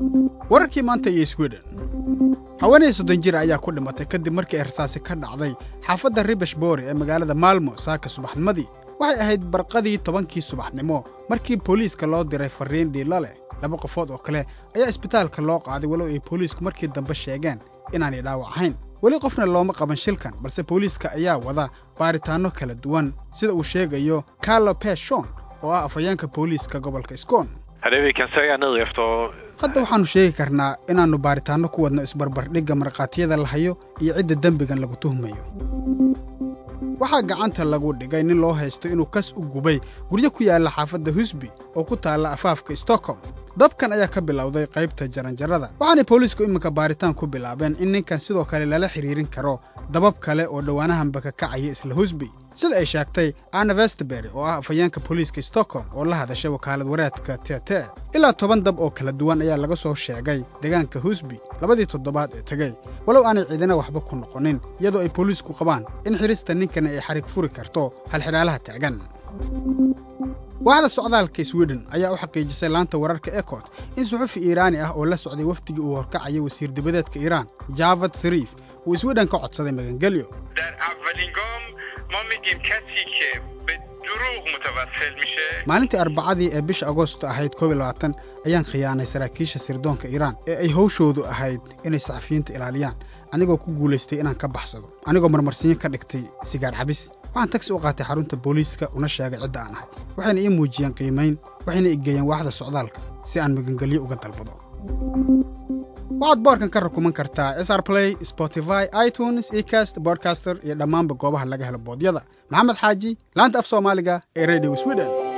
wararkii maanta iyo sweden haweenay soddon jir ayaa ku dhimatay kadib markii ay rasaasi ka dhacday xaafadda ribashbori ee magaalada maalmo saaka subaxnimadii waxay ahayd barqadii tobankii subaxnimo markii booliiska loo diray farriin dhiilla leh laba qofood oo kale ayaa isbitaalka loo qaaday walow ay booliisku markii dambe sheegeen inaanay dhaawac ahayn weli qofna looma qaban shilkan balse booliiska ayaa wada baaritaanno kala duwan sida uu sheegayo carlo peshon oo ah afhayeenka booliiska gobolka skon Det vi kan säga nu efter hadda waxaannu sheegi karnaa inaannu baaritaanno ku wadno isbarbardhigga markhaatiyada la hayo iyo cidda dembigan lagu tuhmayo waxaa gacanta lagu dhigay nin loo haysto inuu kas u gubay guryo ku yaalla xaafadda husby oo ku taalla afaafka stockholm dabkan ayaa ka bilowday qaybta jaranjarada waxaanay booliisku iminka baaritaan ku bilaabeen in ninkan sidoo kale lala xidhiirin karo dabab kale oo dhowaanahanba ka kacaya isla husby sida ay sheegtay anna vestebery oo ah afhayeenka booliiska stockholm oo la hadashay wakaalad wareedka tete ilaa toban dab oo kala duwan ayaa laga soo sheegay deegaanka husby labadii toddobaad ee tegey walow aanay ciidina waxba ku noqonin iyadoo ay booliisku qabaan in xidhista ninkani ay xarig furi karto halxidhaalaha taagan waaxda socdaalka sweden ayaa u xaqiijisay laanta wararka ekot in suxufi iiraani ah oo la socday wafdigii uu horkacayay wasiir dibadeedka iiraan javad sariif uu sweden ka codsaday magangelyo maalintii arbacadii ee bisha agoosto ahayd koob iyo labaatan ayaan khiyaanay saraakiisha sirdoonka iiraan ee ay hawshoodu ahayd inay saxafiyiinta ilaaliyaan anigoo ku guulaystay inaan ka baxsado anigoo marmarsiinyo ka dhigtay sigaar xabis waxaan tagsi u qaatay xarunta booliiska una sheegay cidda aan ahay waxayna ii muujiyeen qiimayn waxayna igeeyeen waaxda socdaalka si aan magangelyo uga dalbado waxaad boorkan ka rukuman kartaa sr play spotify itunes ecast bodcaster iyo dhammaanba goobaha laga helo boodyada maxamed xaaji laanta af soomaaliga ee radio sweden